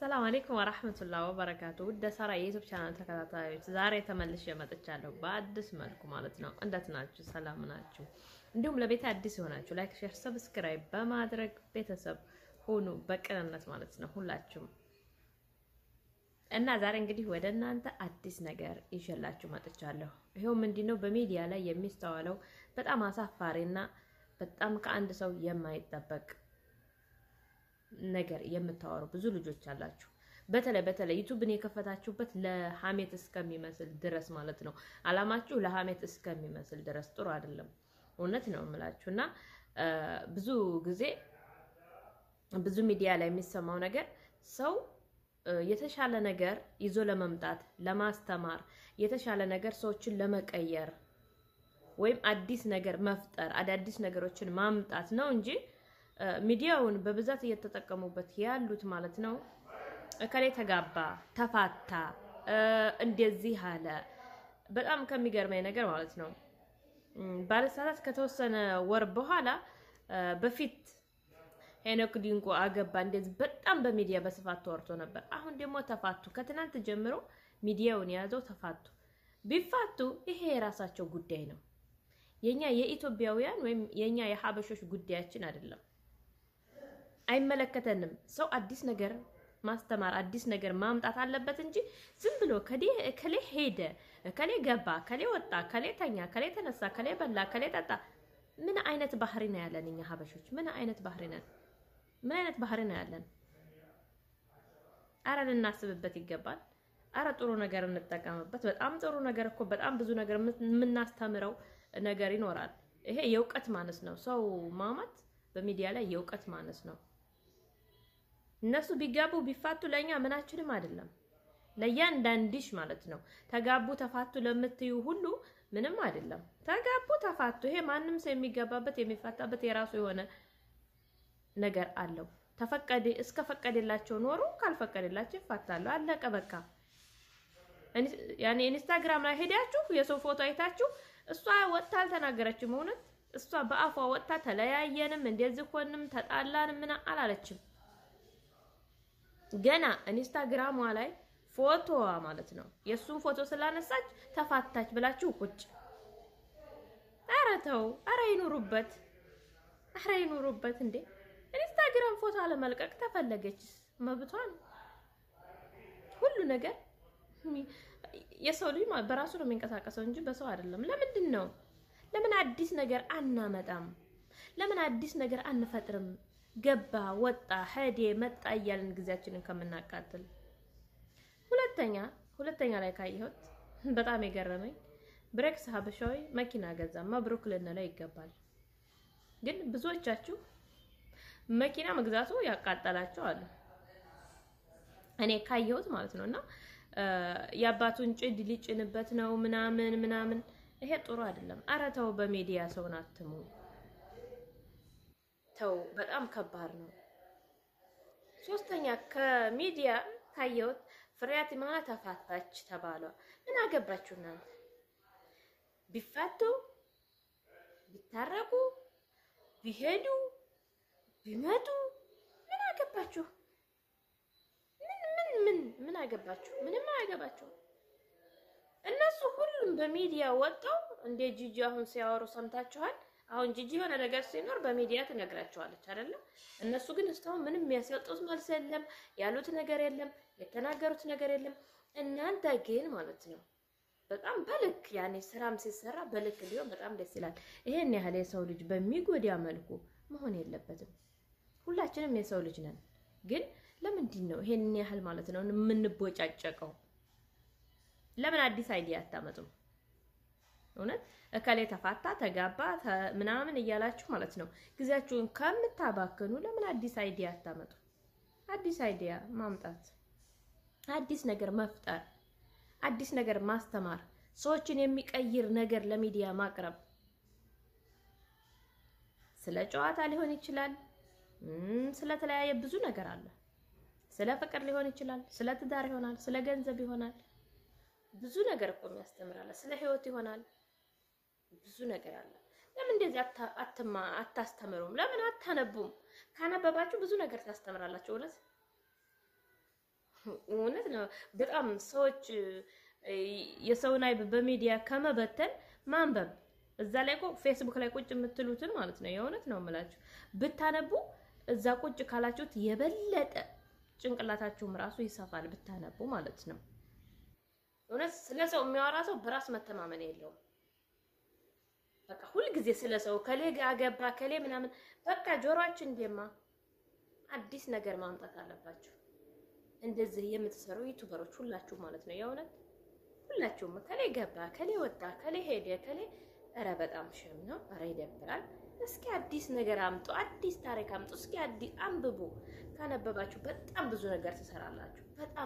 አሰላሙ አሌይኩም ወራህመቱላህ ወበረካቱ። ውድ ሳራ የዩቱብ ቻናል ተከታታዮች ዛሬ ተመልሼ መጥቻለሁ በአዲስ መልኩ ማለት ነው። እንዴት ናችሁ? ሰላም ናችሁ? እንዲሁም ለቤት አዲስ የሆናችሁ ላይክ፣ ሼር፣ ሰብስክራይብ በማድረግ ቤተሰብ ሁኑ በቅንነት ማለት ነው ሁላችሁም እና ዛሬ እንግዲህ ወደ እናንተ አዲስ ነገር ይዤላችሁ መጥቻለሁ። ይሄው ምንድነው በሚዲያ ላይ የሚስተዋለው በጣም አሳፋሪና በጣም ከአንድ ሰው የማይጠበቅ ነገር የምታወሩ ብዙ ልጆች አላችሁ። በተለይ በተለይ ዩቱብን የከፈታችሁበት ለሀሜት እስከሚመስል ድረስ ማለት ነው። አላማችሁ ለሀሜት እስከሚመስል ድረስ ጥሩ አይደለም። እውነት ነው የምላችሁ እና ብዙ ጊዜ ብዙ ሚዲያ ላይ የሚሰማው ነገር ሰው የተሻለ ነገር ይዞ ለመምጣት ለማስተማር፣ የተሻለ ነገር ሰዎችን ለመቀየር ወይም አዲስ ነገር መፍጠር አዳዲስ ነገሮችን ማምጣት ነው እንጂ ሚዲያውን በብዛት እየተጠቀሙበት ያሉት ማለት ነው። እከሌ ተጋባ፣ ተፋታ፣ እንደዚህ አለ። በጣም ከሚገርመኝ ነገር ማለት ነው ባለሳሳት ከተወሰነ ወር በኋላ በፊት ሄኖክ ዲንቆ አገባ እንደዚህ በጣም በሚዲያ በስፋት ተወርቶ ነበር። አሁን ደግሞ ተፋቱ። ከትናንት ጀምሮ ሚዲያውን የያዘው ተፋቱ። ቢፋቱ ይሄ የራሳቸው ጉዳይ ነው። የኛ የኢትዮጵያውያን ወይም የኛ የሀበሾች ጉዳያችን አይደለም። አይመለከተንም። ሰው አዲስ ነገር ማስተማር አዲስ ነገር ማምጣት አለበት እንጂ ዝም ብሎ ከሌ ሄደ፣ ከሌ ገባ፣ ከሌ ወጣ፣ ከሌ ተኛ፣ ከሌ ተነሳ፣ ከሌ በላ፣ ከሌ ጠጣ። ምን አይነት ባህሪ ነው ያለን እኛ ሀበሾች? ምን አይነት ባህሪ ነን? ምን አይነት ባህሪ ነው ያለን? አረ ልናስብበት ይገባል። አረ ጥሩ ነገር እንጠቀምበት። በጣም ጥሩ ነገር እኮ በጣም ብዙ ነገር የምናስተምረው ነገር ይኖራል። ይሄ የእውቀት ማነስ ነው። ሰው ማማት በሚዲያ ላይ የእውቀት ማነስ ነው። እነሱ ቢጋቡ ቢፋቱ ለእኛ ምናችንም አይደለም። ለእያንዳንድሽ ማለት ነው። ተጋቡ ተፋቱ ለምትዩ ሁሉ ምንም አይደለም። ተጋቡ ተፋቱ፣ ይሄ ማንም ሰው የሚገባበት የሚፋታበት የራሱ የሆነ ነገር አለው። ተፈቀደ እስከ ፈቀደላቸው ኖሩ፣ ካልፈቀደላቸው ይፋታሉ። አለቀ በቃ። ያኔ ኢንስታግራም ላይ ሄዳችሁ የሰው ፎቶ አይታችሁ እሷ ወጥታ አልተናገረችም። እውነት እሷ በአፏ ወጥታ ተለያየንም እንደዚህ ሆንም ተጣላንም ምን አላለችም። ገና ኢንስታግራሟ ላይ ፎቶዋ ማለት ነው የእሱን ፎቶ ስላነሳች ተፋታች ብላችሁ ቁጭ። ኧረ ተው፣ ኧረ ይኑሩበት፣ ኧረ ይኑሩበት። እንዴ ኢንስታግራም ፎቶ አለመልቀቅ ተፈለገች መብቷ ነው። ሁሉ ነገር የሰው ልጅ በራሱ ነው የሚንቀሳቀሰው እንጂ በሰው አይደለም። ለምንድን ነው ለምን አዲስ ነገር አናመጣም? ለምን አዲስ ነገር አንፈጥርም? ገባ ወጣ ሄዴ መጣ እያልን ጊዜያችንን ከምናቃጥል። ሁለተኛ ሁለተኛ ላይ ካየሁት በጣም የገረመኝ ብሬክስ ሀበሻዊ መኪና ገዛ። መብሩክ ልንለው ይገባል። ግን ብዙዎቻችሁ መኪና መግዛቱ ያቃጠላቸው አሉ። እኔ ካየሁት ማለት ነው እና የአባቱን ጭድ ሊጭንበት ነው ምናምን ምናምን። ይሄ ጥሩ አይደለም። አረ ተው፣ በሚዲያ ሰውን አትሙ። ተው፣ በጣም ከባድ ነው። ሶስተኛ ከሚዲያ ካየሁት ፍሬያት ማለት ተፋታች ተባለ። ምን አገባችሁ እናንተ? ቢፋቱ ቢታረቁ ቢሄዱ ቢመጡ ምን አገባችሁ? ምን ምን አገባችሁ? ምንም አያገባችሁ። እነሱ ሁሉም በሚዲያ ወጣው እንደ ጂጂ አሁን ሲያወሩ ሰምታችኋል። አሁን ጂጂ የሆነ ነገር ሲኖር በሚዲያ ትነግራቸዋለች አይደለም። እነሱ ግን እስካሁን ምንም የሚያስወጡት መልስ የለም፣ ያሉት ነገር የለም፣ የተናገሩት ነገር የለም። እናንተ ግን ማለት ነው በጣም በልክ ያኔ ስራም ሲሰራ በልክ ሊሆን በጣም ደስ ይላል። ይሄን ያህል የሰው ልጅ በሚጎዳ መልኩ መሆን የለበትም። ሁላችንም የሰው ልጅ ነን ግን ለምንድን ነው ይሄን ያህል ማለት ነው የምንቦጫጨቀው? ለምን አዲስ አይዲያ አታመጡም? እውነት እከሌ ተፋታ ተጋባ ምናምን እያላችሁ ማለት ነው ጊዜያችሁን ከምታባክኑ ለምን አዲስ አይዲያ አታመጡ? አዲስ አይዲያ ማምጣት፣ አዲስ ነገር መፍጠር፣ አዲስ ነገር ማስተማር፣ ሰዎችን የሚቀይር ነገር ለሚዲያ ማቅረብ። ስለ ጨዋታ ሊሆን ይችላል፣ ስለተለያየ ብዙ ነገር አለ። ስለ ፍቅር ሊሆን ይችላል። ስለ ትዳር ይሆናል። ስለ ገንዘብ ይሆናል። ብዙ ነገር እኮ የሚያስተምራል። ስለ ህይወት ይሆናል። ብዙ ነገር አለ። ለምን እንደዚህ አትማ አታስተምሩም? ለምን አታነቡም? ካነበባችሁ ብዙ ነገር ታስተምራላችሁ። እውነት እውነት ነው። በጣም ሰዎች የሰውን አይብ በሚዲያ ከመበተን ማንበብ እዛ ላይ እኮ ፌስቡክ ላይ ቁጭ የምትሉትን ማለት ነው። የእውነት ነው የምላችሁ ብታነቡ እዛ ቁጭ ካላችሁት የበለጠ ጭንቅላታችሁም ራሱ ይሰፋል ብታነቡ ማለት ነው። እውነት ስለ ሰው የሚያወራ ሰው በራስ መተማመን የለውም። በቃ ሁልጊዜ ስለ ሰው ከሌ አገባ ከሌ ምናምን በቃ ጆሮአችን እንደማ አዲስ ነገር ማምጣት አለባችሁ። እንደዚህ የምትሰሩ ዩቱበሮች ሁላችሁ ማለት ነው የእውነት ሁላችሁም ከሌ ገባ ከሌ ወጣ ከሌ ሄደ ከሌ ኧረ በጣም ሸም ነው። ኧረ ይደብራል። እስኪ አዲስ ነገር አምጡ፣ አዲስ ታሪክ አምጡ። እስኪ አዲስ አንብቡ። ካነበባችሁ በጣም ብዙ ነገር ትሰራላችሁ። በጣም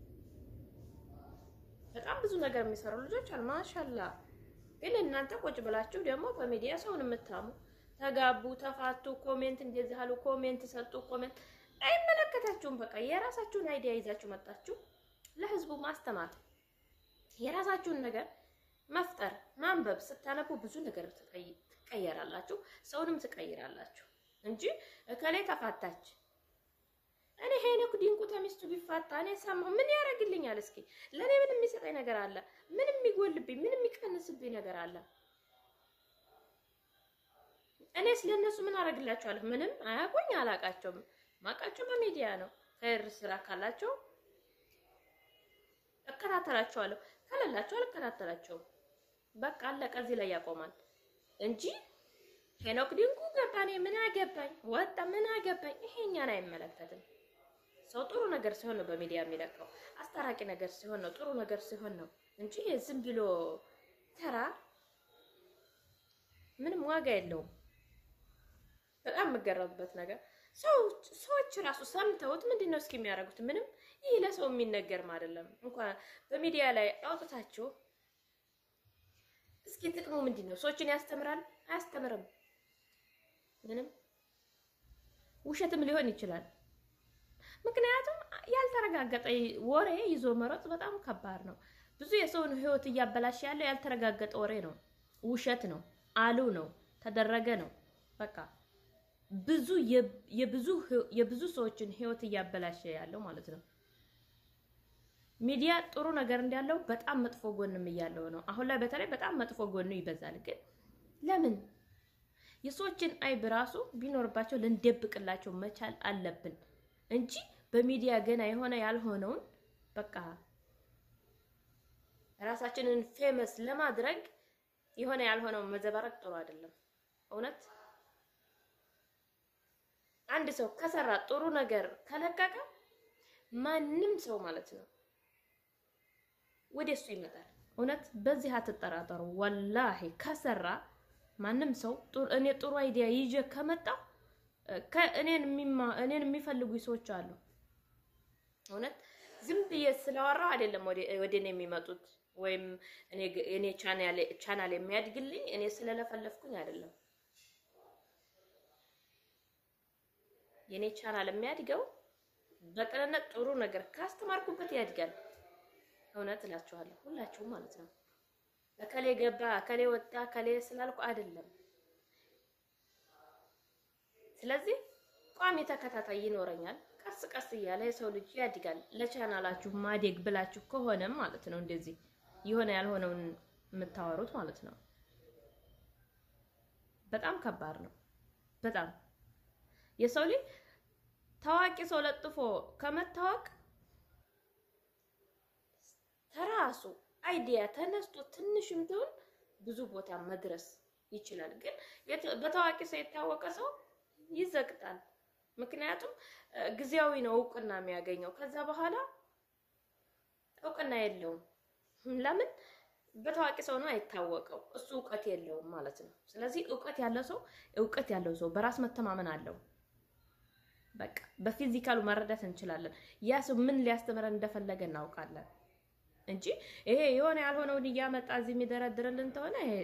በጣም ብዙ ነገር የሚሰሩ ልጆች አሉ። ማሻላ ግን እናንተ ቁጭ ብላችሁ ደግሞ በሚዲያ ሰውን የምታሙ ተጋቡ፣ ተፋቱ፣ ኮሜንት እንደዚህ አሉ፣ ኮሜንት ሰጡ፣ ኮሜንት አይመለከታችሁም። በቃ የራሳችሁን አይዲያ ይዛችሁ መጣችሁ ለህዝቡ ማስተማር የራሳችሁን ነገር መፍጠር ማንበብ ስታነቡ ብዙ ነገር ትቀየራላችሁ፣ ሰውንም ትቀይራላችሁ እንጂ እከሌ ተፋታች እኔ ሄኖክ ዲንቁ ተሚስቱ ቢፋታ እኔ ሰማሁ ምን ያደርግልኛል? እስኪ ለእኔ ምን የሚሰጠኝ ነገር አለ? ምን የሚጎልብኝ፣ ምን የሚቀንስብኝ ነገር አለ? እኔ ስለነሱ ምን አደርግላቸዋለሁ? ምንም አያውቁኝ፣ አላውቃቸውም። ማውቃቸው በሚዲያ ነው። ከር ስራ ካላቸው እከታተላቸዋለሁ፣ ከሌላቸው አልከታተላቸውም። በቃ አለቀ። እዚህ ላይ ያቆማል እንጂ ሄኖክ ዲንቁ ገባ፣ እኔ ምን አገባኝ፣ ወጣ፣ ምን አገባኝ። ይሄ እኛን አይመለከትም። ሰው ጥሩ ነገር ሲሆን ነው በሚዲያ የሚለካው። አስታራቂ ነገር ሲሆን ነው፣ ጥሩ ነገር ሲሆን ነው እንጂ ዝም ብሎ ተራ ምንም ዋጋ የለውም። በጣም የምገረምበት ነገር ሰዎች ራሱ ሰምተውት ምንድን ነው እስኪ የሚያደርጉት? ምንም ይህ ለሰው የሚነገርም አይደለም። እንኳን በሚዲያ ላይ አውጥታችሁ እስኪ ጥቅሙ ምንድን ነው? ሰዎችን ያስተምራል? አያስተምርም። ምንም ውሸትም ሊሆን ይችላል። ምክንያቱም ያልተረጋገጠ ወሬ ይዞ መሮጥ በጣም ከባድ ነው። ብዙ የሰውን ሕይወት እያበላሸ ያለው ያልተረጋገጠ ወሬ ነው፣ ውሸት ነው፣ አሉ ነው፣ ተደረገ ነው። በቃ ብዙ የብዙ የብዙ ሰዎችን ሕይወት እያበላሸ ያለው ማለት ነው። ሚዲያ ጥሩ ነገር እንዳለው በጣም መጥፎ ጎንም እያለው ነው። አሁን ላይ በተለይ በጣም መጥፎ ጎኑ ይበዛል። ግን ለምን የሰዎችን አይብ ራሱ ቢኖርባቸው ልንደብቅላቸው መቻል አለብን እንጂ በሚዲያ ገና የሆነ ያልሆነውን በቃ ራሳችንን ፌመስ ለማድረግ የሆነ ያልሆነውን መዘባረቅ ጥሩ አይደለም። እውነት አንድ ሰው ከሰራ ጥሩ ነገር ከለቀቀ ማንም ሰው ማለት ነው ወደ እሱ ይመጣል። እውነት በዚህ አትጠራጠሩ። ወላሂ ከሰራ ማንም ሰው እኔ ጥሩ አይዲያ ይዤ ከመጣው እኔን የሚፈልጉ ሰዎች አሉ። እውነት ዝም ብዬ ስለወራው አይደለም ወደ እኔ የሚመጡት ወይም እኔ ቻናል የሚያድግልኝ እኔ ስለለፈለፍኩኝ አይደለም። የኔ ቻናል የሚያድገው በቅንነት ጥሩ ነገር ካስተማርኩበት ያድጋል። እውነት እላችኋለሁ ሁላችሁም ማለት ነው። እከሌ ገባ እከሌ ወጣ እከሌ ስላልኩ አይደለም። ስለዚህ ቋሚ ተከታታይ ይኖረኛል። ቀስ ቀስ እያለ የሰው ልጅ ያድጋል። ለቻናላችሁ ማደግ ብላችሁ ከሆነም ማለት ነው እንደዚህ የሆነ ያልሆነውን የምታወሩት ማለት ነው። በጣም ከባድ ነው። በጣም የሰው ልጅ ታዋቂ ሰው ለጥፎ ከመታወቅ ተራሱ አይዲያ ተነስቶ ትንሽም ቢሆን ብዙ ቦታ መድረስ ይችላል። ግን በታዋቂ ሰው የታወቀ ሰው ይዘግጣል። ምክንያቱም ጊዜያዊ ነው እውቅና የሚያገኘው። ከዛ በኋላ እውቅና የለውም። ለምን? በታዋቂ ሰው ነው አይታወቀው። እሱ እውቀት የለውም ማለት ነው። ስለዚህ እውቀት ያለው ሰው እውቀት ያለው ሰው በራስ መተማመን አለው። በቃ በፊዚካሉ መረዳት እንችላለን። ያ ሰው ምን ሊያስተምረን እንደፈለገ እናውቃለን እንጂ ይሄ የሆነ ያልሆነውን እያመጣ እዚህ የሚደረድርልን ተሆነ ይሄ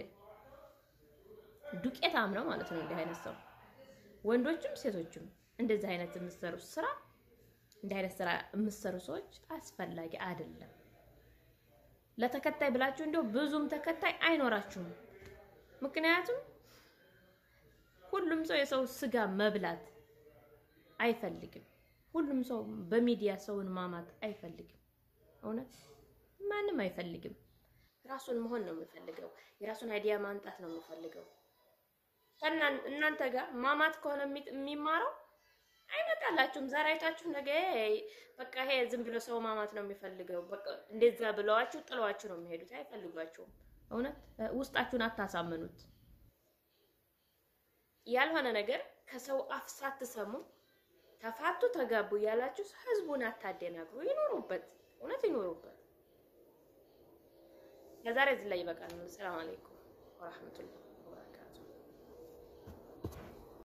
ዱቄታም ነው ማለት ነው። እንዲህ አይነት ሰው ወንዶችም ሴቶችም እንደዚህ አይነት የምትሰሩ ስራ እንዲህ አይነት ስራ የምትሰሩ ሰዎች አስፈላጊ አይደለም። ለተከታይ ብላችሁ እንዲሁ ብዙም ተከታይ አይኖራችሁም። ምክንያቱም ሁሉም ሰው የሰው ስጋ መብላት አይፈልግም። ሁሉም ሰው በሚዲያ ሰውን ማማት አይፈልግም። እውነት ማንም አይፈልግም። ራሱን መሆን ነው የሚፈልገው። የራሱን አይዲያ ማምጣት ነው የሚፈልገው። እናንተ ጋር ማማት ከሆነ የሚማረው አይመጣላችሁም። ዛሬ አይታችሁ ነገ በቃ ይሄ ዝም ብሎ ሰው ማማት ነው የሚፈልገው። በቃ እንደዛ ብለዋችሁ ጥለዋችሁ ነው የሚሄዱት። አይፈልጓችሁም። እውነት ውስጣችሁን አታሳምኑት። ያልሆነ ነገር ከሰው አፍ ሳትሰሙ ተፋቱ፣ ተጋቡ እያላችሁ ህዝቡን አታደናግሩ። ይኖሩበት፣ እውነት ይኖሩበት። ለዛሬ እዚህ ላይ ይበቃል። ሰላም አለይኩም ወራህመቱላህ